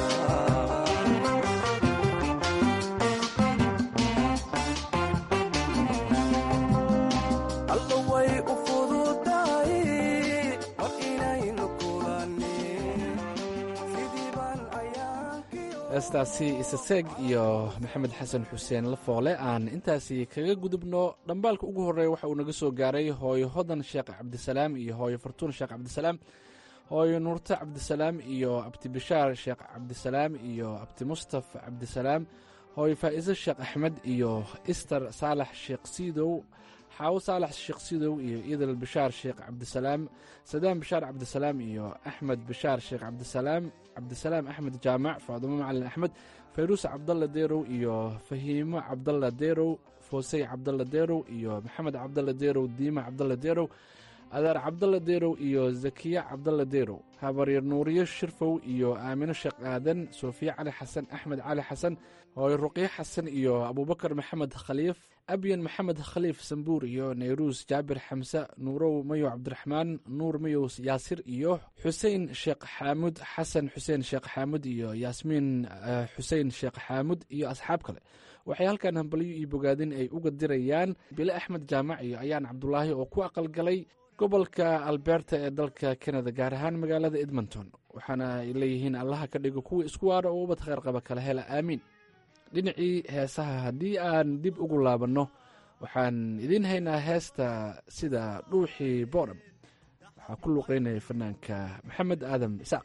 alla way u fududahay war inaynu kulannin sidii baan ayaankii heestaasi isaseeg iyo maxamed xasan xuseen lafoole aan intaasi kaga gudubno dhambaalka ugu horreeya waxa uu naga soo gaaray hooyo hodan sheekh cabdisalaam iyo hooyo fartuun sheekh cabdisalaam hooyo nuurte cabdisalaam iyo abti bishaar sheekh cabdisalaam iyo abti mustaf cabdisalaam hooyo faa'iise sheekh axmed iyo ister saalax sheekh siidow xaawo saalax sheekh siidow iyo idal bishaar sheekh cabdisalaam sadaan bishaar cabdisalaam iyo axmed bishaar sheekh cabdisalaam cabdisalaam axmed jaamac faadumo macalin axmed fayruus cabdalla deerow iyo fahiimo cabdalla deerow foosey cabdalla deerow iyo maxamed cabdalla deerow diima cabdalla deerow adaar cabdalla deerow iyo zakiya cabdalla deerow habaryar nuuriyo shirfow iyo aamino sheekh aadan soofiya cali xasan axmed cali xasan hooyo ruqyo xasan iyo abuubakar maxamed khaliif abyan maxamed khaliif sambuur iyo nayruus jaabir xamse nuurow mayow cabdiraxmaan nuur mayow yaasir iyo xusein sheekh xaamud xasan xuseen sheekh xaamud iyo yaasmiin eh, xusein sheekh xaamud iyo asxaab kale waxay halkan hambalyo iyo bogaadin ay uga dirayaan bile axmed jaamac iyo ayaan cabdulaahi oo ku aqalgalay gobolka alberta ee dalka kanada gaar ahaan magaalada edmonton waxaana ay leeyihiin allaha ka dhigo kuwa isku waara oo ubad kheyr qaba kala hela aamiin dhinacii heesaha haddii aan dib ugu laabanno waxaan idiin haynaa heesta sida dhuuxii boodham waxaa ku luuqeynaya fanaanka maxamed aadan isaaq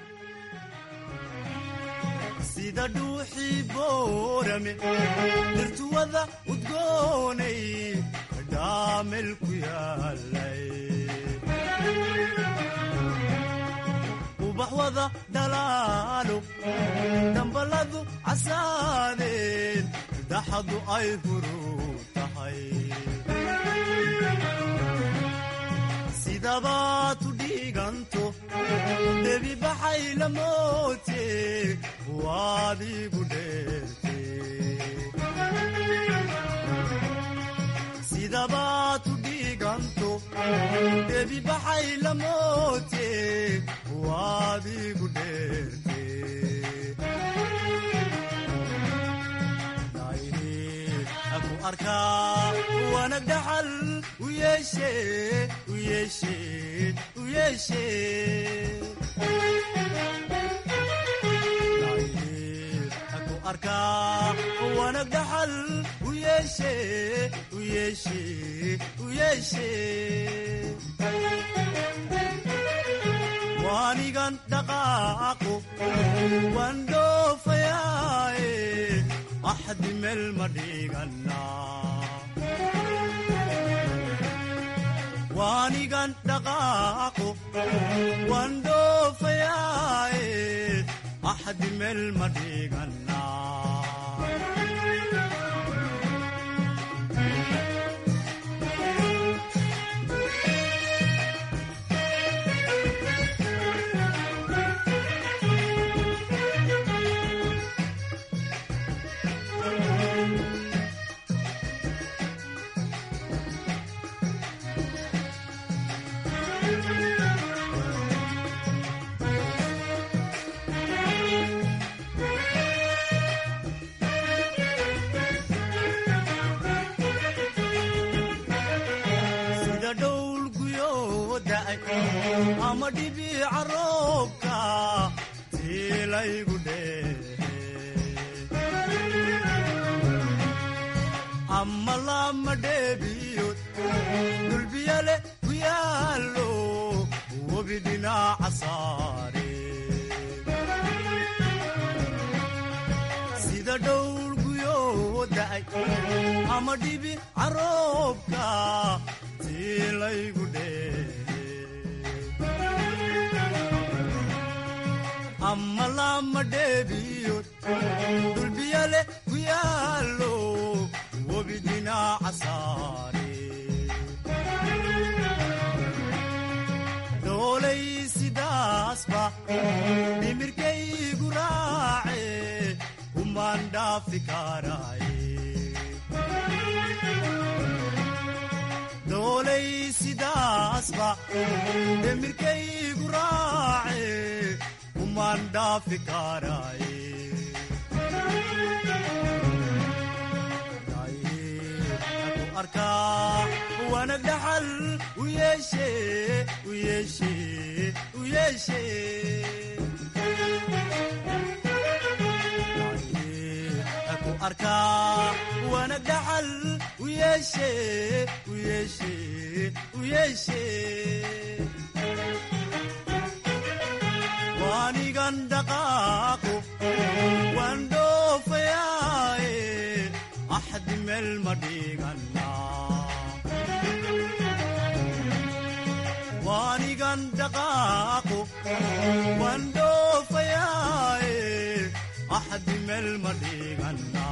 sida dhuuxii boorame dhirtuwada udgoonay dhaamel ku yaalay ubax wada dhalaalo dhambaladu casaadeen daxadu ay huru tahay sidabaad u dhiiganto debi baxay la moote waad igu dheerte sidabaad u dhiiganto debi baxay la moote waad igu dheerte aku arkaa wanag dhaxal u yeeshe u yeeshe u yeeshe aku arkaa wanag dhaxal u yeeshe u yeeshe u yeeshe waanigan dhaqaaqo waan dhoofayaaye axdi meel ma dhigana waanigan dhaqaaqo waan dhoofayaaye axdi meel ma dhigana sida dhowl guyoo da'ay ama dhibiica roobka tiilaygu dheehe ama lama dheebiyood dulbiyale ku yaallo webi dhinaca saare dhowr guyoo da'ay ama dhibi caroobka tii laygu dheehe ama lama dheebiyood dulbiyale ku yaallo webi dhinaca saare doolay sidaasba dhimirkaygu raace kumaan dhaafi karaaye doolay sidaasba dhimirkaygu raace kumaan dhaafi karaaye ku arkaa wanag dhaxal u yeeshe u yeeshe u yeeshe ku arkaa wanag dhaxal u yeeshe u yeeshe u yeeshe waanigan dhaqaaqo waan dhoofayaaye axdi meel ma dhigana waanigan dhaqaaqo waan dhoofayaaye axdi meel ma dhigana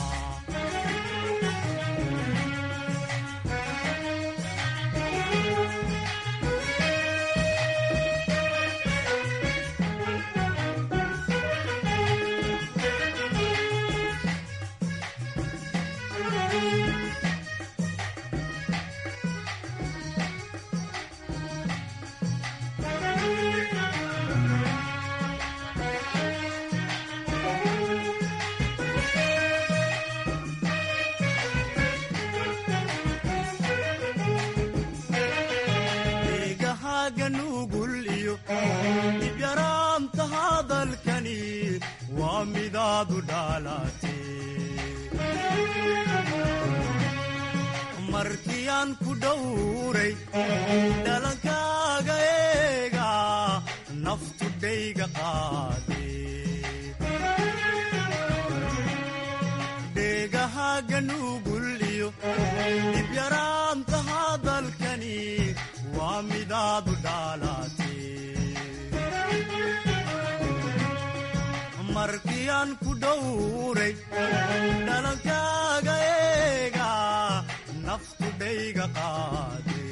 deegahaga nugul iyo dibyaraamta hadalkani waa midaadu dhaalate markii aan ku dhowray dhalankaaga eega naftu dhayga qaade deegahaga nugul iyo dibyaraamta hadalkani waa midaadu dhaalate markii aan ku dhowray dhalankaaga eega naftu dhayga qaade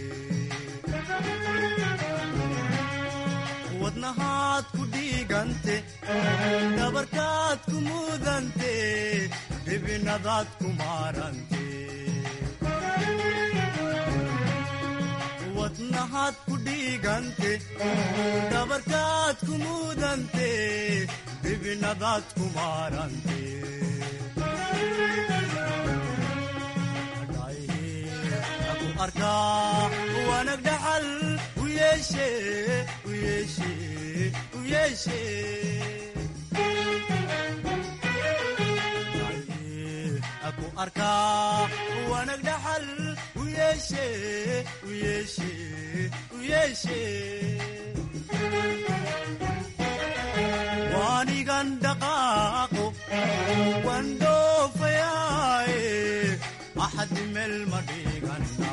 wadnahaad ku dhiigante dhabarkaad ku mudante dhibinadaad ku maarante wadnahaad ku dhiigante dhabarkaad ku mudante dhibinadaad ku maarante ku arkaa wanag dhaxal u yeeshe u yeeshe u yeeshe ku arkaa wanag dhaxal u yeeshe u yeeshe u yeeshe waanigan dhaqaaqo waan dhoofayaaye axdi meel ma dhigana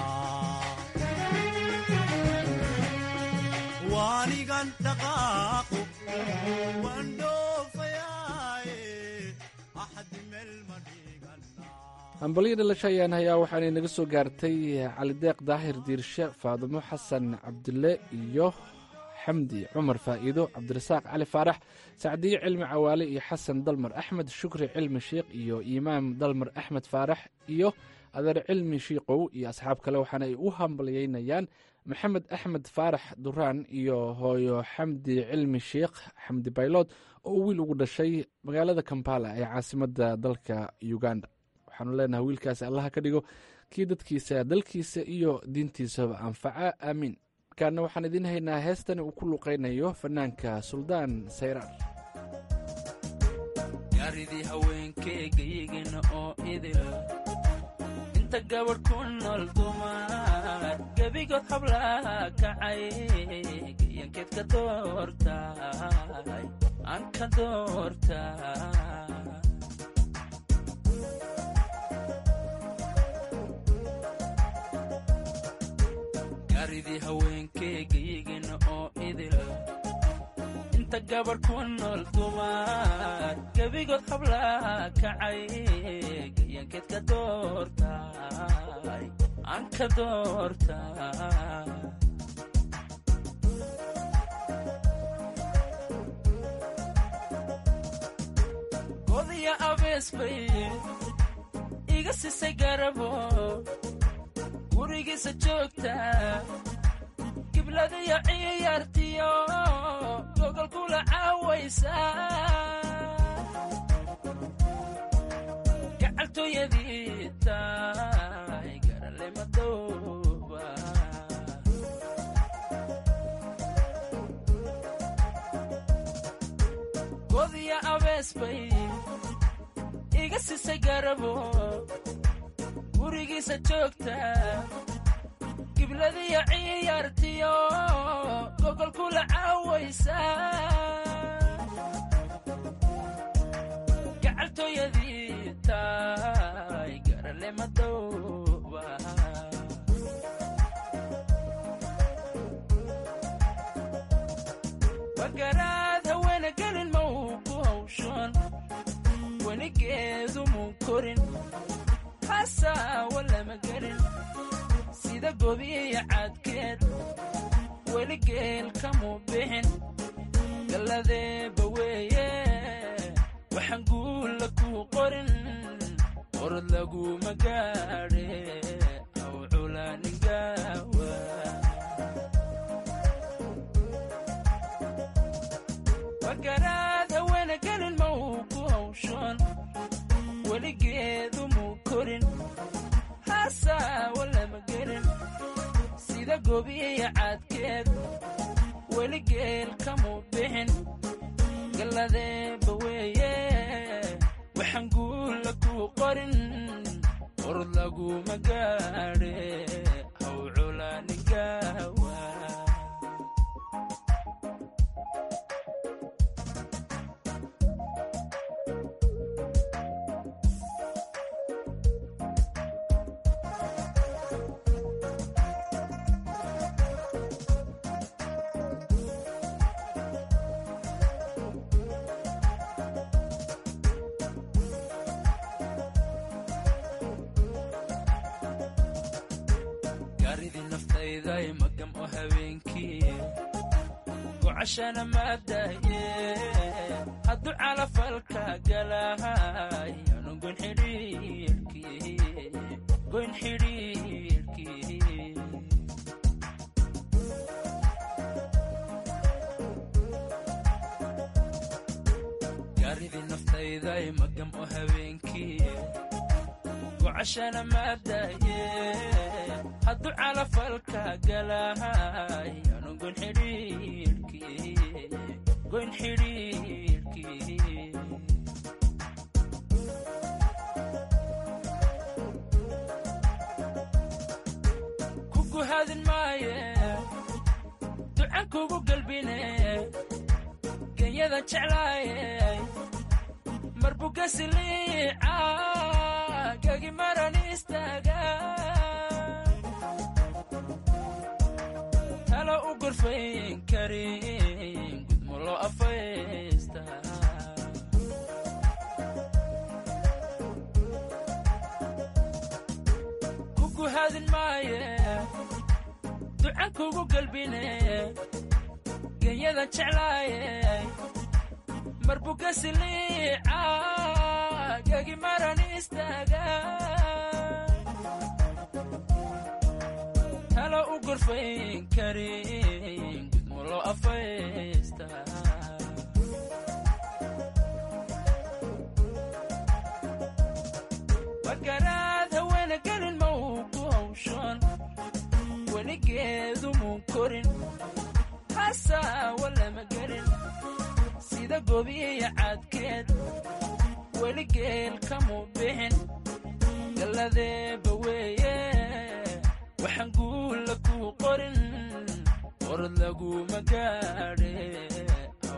waanigan dhaqaaqo waan dhoofayaaye axdi meel ma dhigana hambalyo dhalasho ayaan hayaa waxaanay naga soo gaartay calideeq daahir diirshe faadumo xasan cabdille iyo xamdi cumar faa'iido cabdirasaaq cali faarax sacdiyo cilmi cawaale iyo xasan dalmar axmed shukri cilmi sheikh iyo imaam dalmar axmed faarax iyo adeer cilmi shiikow iyo asxaab kale waxaana ay u hambalyeynayaan maxamed axmed faarax duraan iyo hooyo xamdi cilmi sheikh xamdi baylood oo wiil ugu dhashay magaalada kampala ee caasimadda dalka uganda waxaanu leenahay wiilkaasi allaha ka dhigo kii dadkiisa dalkiisa iyo diintiisaba anfaca aamiin markaana waxaan idiin haynaa heestani uu ku luqaynayo fanaanka suldaan sayraar gaaridii haweenkeegayigina oo idil inta gabadh ku nool dumar gebigood hablaha kacay gayankeed ka doortay aan ka doortay gaaridii haweenkeegayigana oo idil inta gabarh ku nool dumar gebigood hablaha kacay gayankeed ka doortay aan ka doortay godiya abees bay iga sisay garabo gurigiisa joogta gibladiyo ciyaartiyo gogol kula caawaysa gacaltooyadii tahay garale madooba godiya abees bay iga sisay garabo gurigiisa joogta gibladiyo ciyaartiyo gogol kula caawaysa gacaltooyadii tahay garale madooba bagaraad haweena gelin ma uu ku hawshoon weligeedu muu korin hasaawa lama gelin sida gobiya cadkeed weligeel kamuu bixin galladeeba weeye waxaan guulla kuu qorin orod laguma gaadhe aw culaaningawa bagaraad haweena gelin ma uu ku hawshoon weligeedu muu korin hasaawa lama gelin sida gobiya cadkeed weligeel kamuu bixin galladeeba weeye waxaan guulla kuu qorin orod laguma gaadhe haw culaaningawa gaaridii naftayday magam oo habeenkii gocashana maadaye hadduu calafalka galahay anu goyn xidhiirkii goyn xidhiirkii gaaridii naftayday magam oo habeenkii gocashana maadaye hadduu calafalka galahay anu goyn xidhiirkii goyn xidhiirkii kugu hadin maaye ducan kugu galbine genyada jeclaaye marbuggasiliica gagi maran istaaga talo u gorfayn karin gudmo loo afaysta kugu hadin maaye ducan kugu galbine genyada jeclaaye marbuggasiliica gagi maran istaaga talo u gorfayn karin gudmo loo afaysta bagaraad haweena gelin ma uu ku hawshoon weligeedu muu korin hasaawa lama gelin sida gobiya cadkeed weligeel kamuu bixin galladeeba weeye waxaan guulla kuu qorin orod laguma gaadhe aw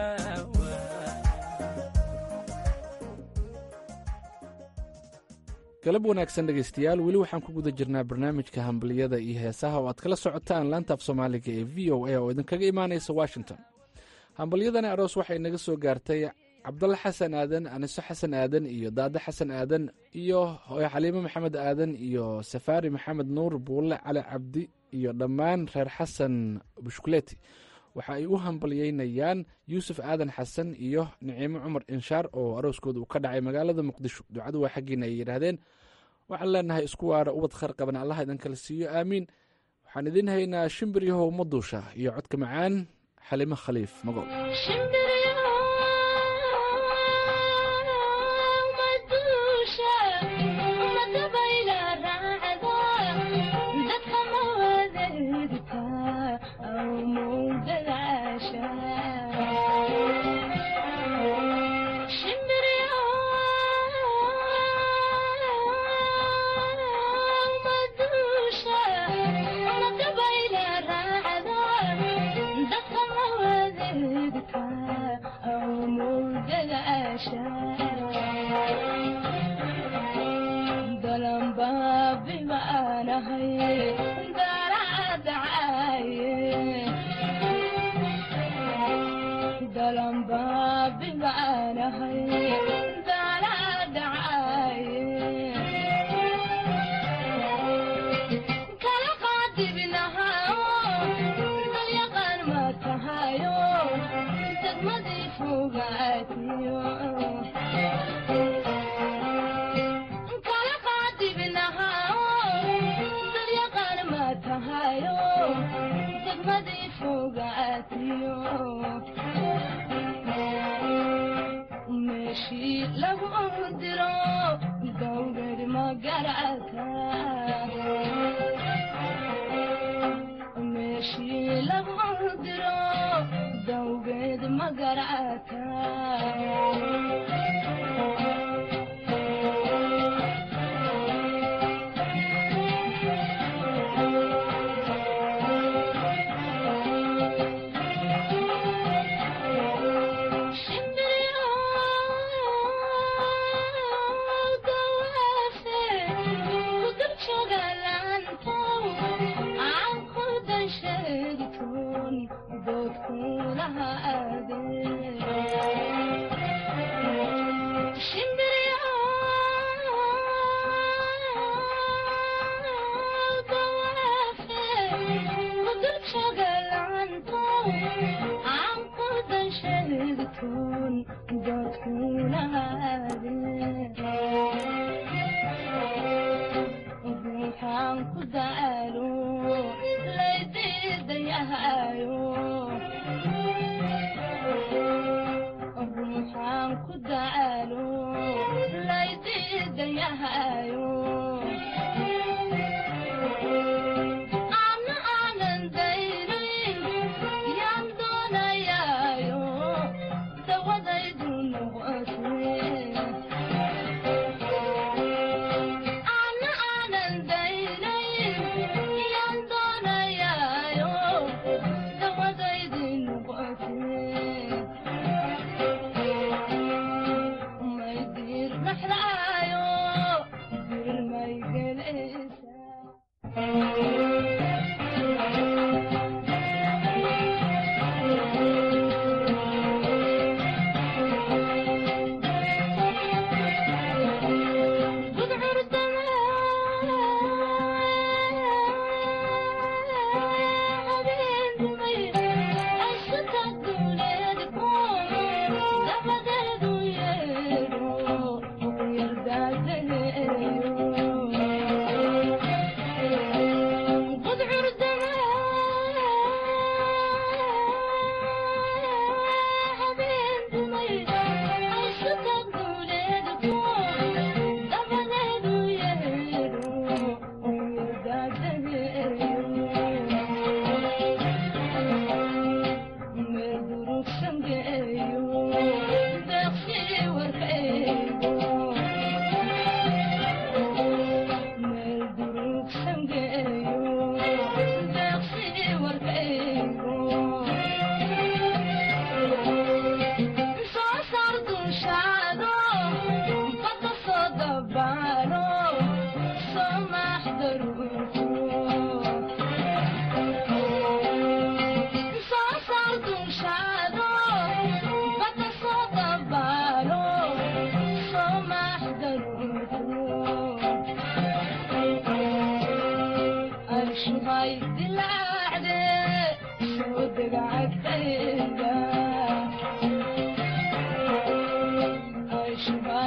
culaaningawa galab wanaagsan dhegaystayaal weli waxaan ku guda jirnaa barnaamijka hambaliyada iyo heesaha oo aad kala socotaan laanta af soomaaliga ee v o a oo idinkaga imaanaysa washington hambalyadani aroos waxay naga soo gaartay cabdalla xasan aadan aniso xasan aadan iyo daade xasan aadan iyo xaliimo maxamed aadan iyo safaari maxamed nuur buulle cali cabdi iyo dhammaan reer xasan bushkuleti waxa ay u hambalyeynayaan yuusuf aadan xasan iyo niciimo cumar inshaar oo arooskooda uu ka dhacay magaalada muqdisho ducadu waa xaggiina ay yidhaahdeen waxaan leenahay isku waara ubad khar qaban allah idin kala siiyo aamiin waxaan idin haynaa shimbir yahow maduusha iyo codka macaan xalimo khaliif magool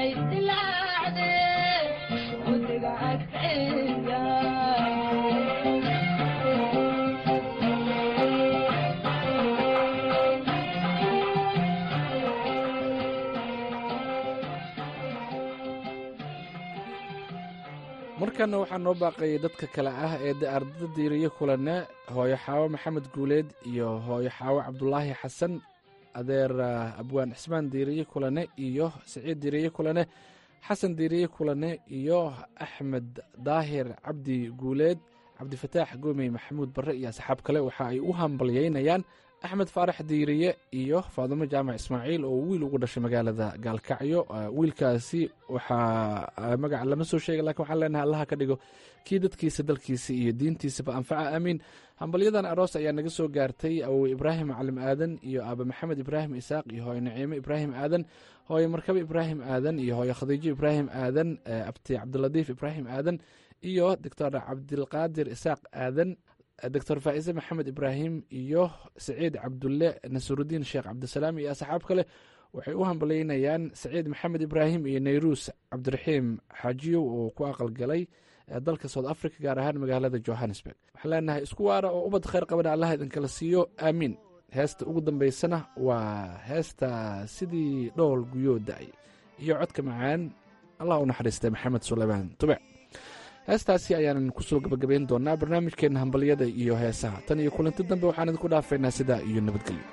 markana waxaa noo baaqayay dadka kale ah ee de ardada diiriye kulane hooyo xaawo maxamed guuleed iyo hooyo xaawo cabdulaahi xasan adeer abwaan cismaan diiriye kulane iyo siciid diiriye kulane xasan diiriye kulane iyo axmed daahir cabdi guuleed cabdifataax goomey maxamuud barre iyo asxaab kale waxa ay u hambalyeynayaan axmed faarax diiriye iyo faadumo jaamac ismaaciil oo wiil ugu dhashay magaalada gaalkacyo wiilkaasi waxaa magaca lama soo sheega lakin waxaan leenahay allaha ka dhigo kii dadkiisa dalkiisa iyo diintiisaba anfaca aamiin hambalyadan aroos ayaa naga soo gaartay awowe ibraahim calim aadan iyo aaba maxamed ibraahim isaaq iyo hooyo naciime ibraahim aadan hooyo markabe ibraahim aadan iyo hooyo khadiijo ibraahim aadan abti cabdiladiif ibraahim aadan iyo doctor cabdilqaadir isaaq aadan doctor faa'ise maxamed ibraahim iyo saciid cabdulle nasurudiin sheekh cabdisalaam iyo asxaab kale waxay u hambalyeynayaan saciid maxamed ibraahim iyo nayruus cabdiraxiim xaajiyow oo ku aqalgalay dalka south africa gaar ahaan magaalada johannesburg waxaan leenahay isku waara oo ubad khayr qabana allah idinkala siiyo aamiin heesta ugu dambaysana waa heesta sidii dhool guyoo da-ay iyo codka macaan allah u naxariistay maxamed suleymaan tube heestaasi ayaanan kusoo gabagabayn doonaa barnaamijkeenna hambalyada iyo heesaha tan iyo kulanti dambe waxaan idinku dhaafaynaa sidaa iyo nabadgelyo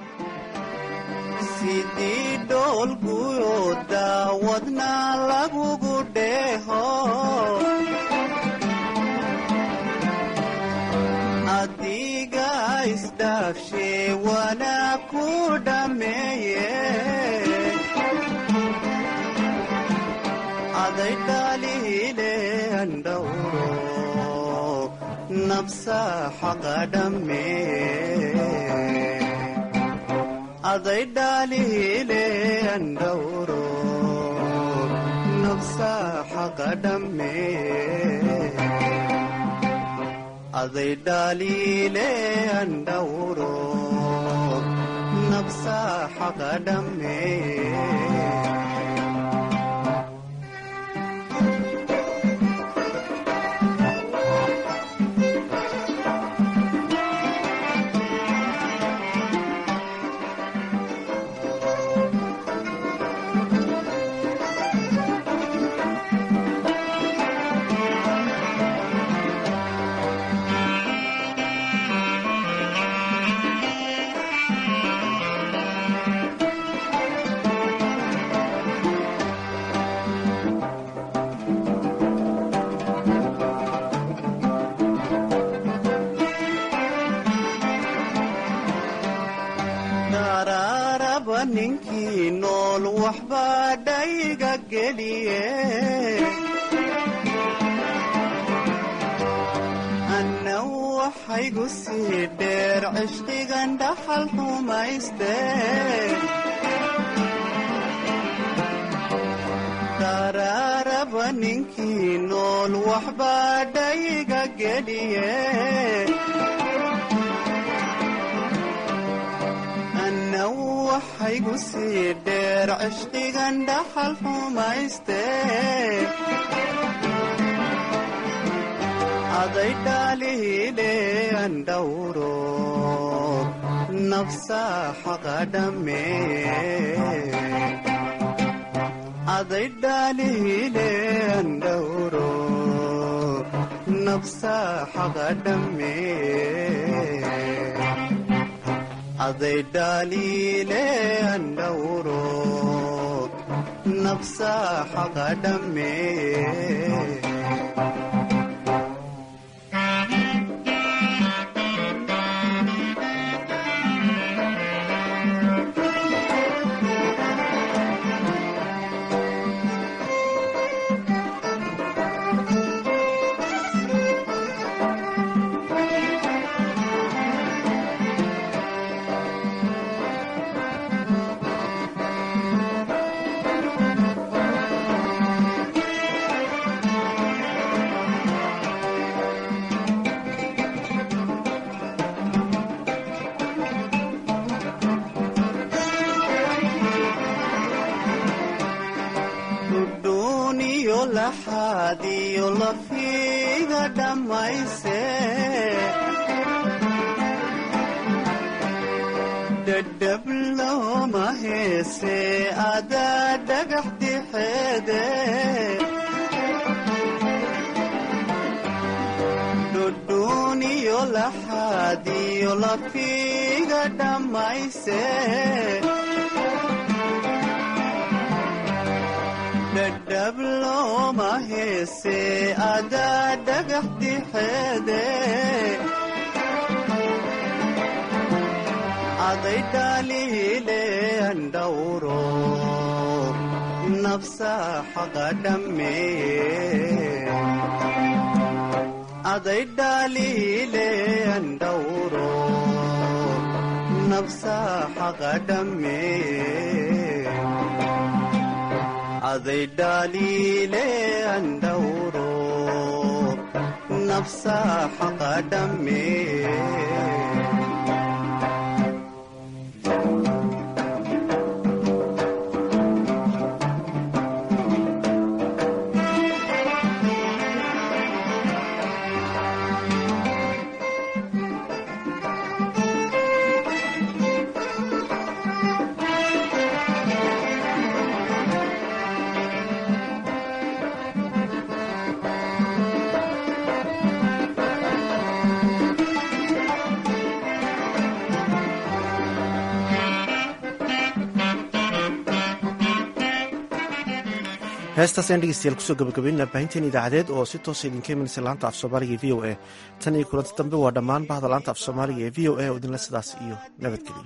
sidii dhoolguyo daawadna lagugu dheeho adiga isdhaafshe wana ku dhammeeye aday dhaalihile andhawro nabsa xaqa dhammee aday dhaalihile andhawro nabsa xaqa dhammee aday dhaalile andhawro nabsa xaqa dhammee daraaraba ninkii nool waxbaa dhayga geliye anna waxaygu sii dheer cishqigan dhaxal xumayste daraaraba ninkii nool waxbaa dhayga geliye anna waxaygu sii dheer cishqigan dhaxal xumayste aday dhaalihile andhawro nafsa xaqa dhammee aday dhaalihile andhawro nafsa xaqa dhammee aday dhaalile andhawro nafsa xaqa dhammee dhudhuuniyo laxaadiyo lafiga dhammayse dhadhab looma heese adaa dhagax dixeede dhudhuuniyo laxaadiyo lafiga dhammayse dhadhab looma heese adaa dhagax dixeede aday dhaliile andhawro nafsa xaqa dhammeeye aday dhaliile andhawro nafsa xaqa dhammeeye aday dhaliile andhawro nafsa xaqa dhammeeye heestaas ayaan dhegeystayaal kusoo gabagabaynaa baahinteen idaacadeed oo si toosa idinka imanaysa laanta af soomaaliga ee v o a tan iyo kulanti dambe waa dhammaan bahda laanta af soomaaliga ee v o a oo idinle sidaas iyo nabadgelyo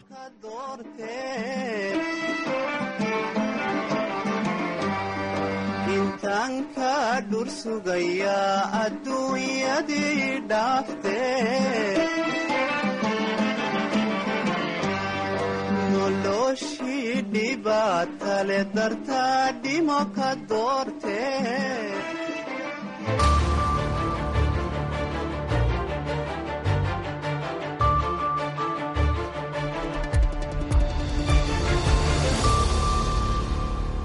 intaan ka dhur sugayaa adduunyadii dhaafte noloshii dhibaatale dartaa dhimo ka doorte